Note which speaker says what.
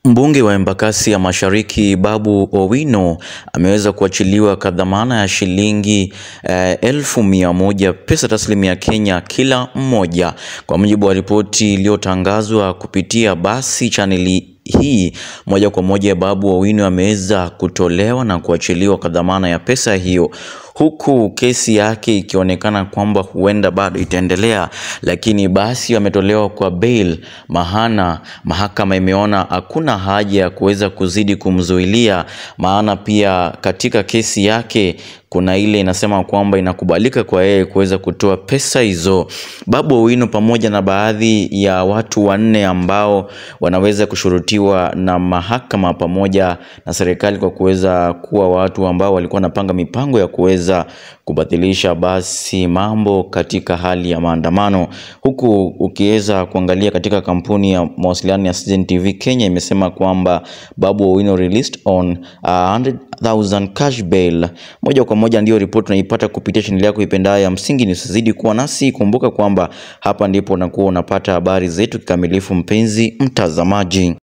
Speaker 1: Mbunge wa Embakasi ya Mashariki Babu Owino ameweza kuachiliwa kwa dhamana ya shilingi eh, elfu mia moja pesa taslimu ya Kenya kila mmoja, kwa mujibu wa ripoti iliyotangazwa kupitia basi chaneli hii moja kwa moja. Babu Owino ameweza kutolewa na kuachiliwa kwa dhamana ya pesa hiyo, huku kesi yake ikionekana kwamba huenda bado itaendelea, lakini basi ametolewa kwa bail, maana mahakama imeona hakuna haja ya kuweza kuzidi kumzuilia, maana pia katika kesi yake kuna ile inasema kwamba inakubalika kwa yeye kuweza kutoa pesa hizo. Babu Owino pamoja na baadhi ya watu wanne ambao wanaweza kushurutiwa na mahakama pamoja na serikali kwa kuweza kuwa watu ambao walikuwa wanapanga mipango ya kuweza kubatilisha basi mambo katika hali ya maandamano, huku ukiweza kuangalia katika kampuni ya mawasiliano ya Citizen TV Kenya imesema kwamba Babu Owino released on 100,000 cash bail. Moja kwa moja ndio ripoti unaipata kupitia chaneli yako ipendayo ya Msingi News. Usizidi kuwa nasi, kumbuka kwamba hapa ndipo unakuwa unapata habari zetu kikamilifu, mpenzi mtazamaji.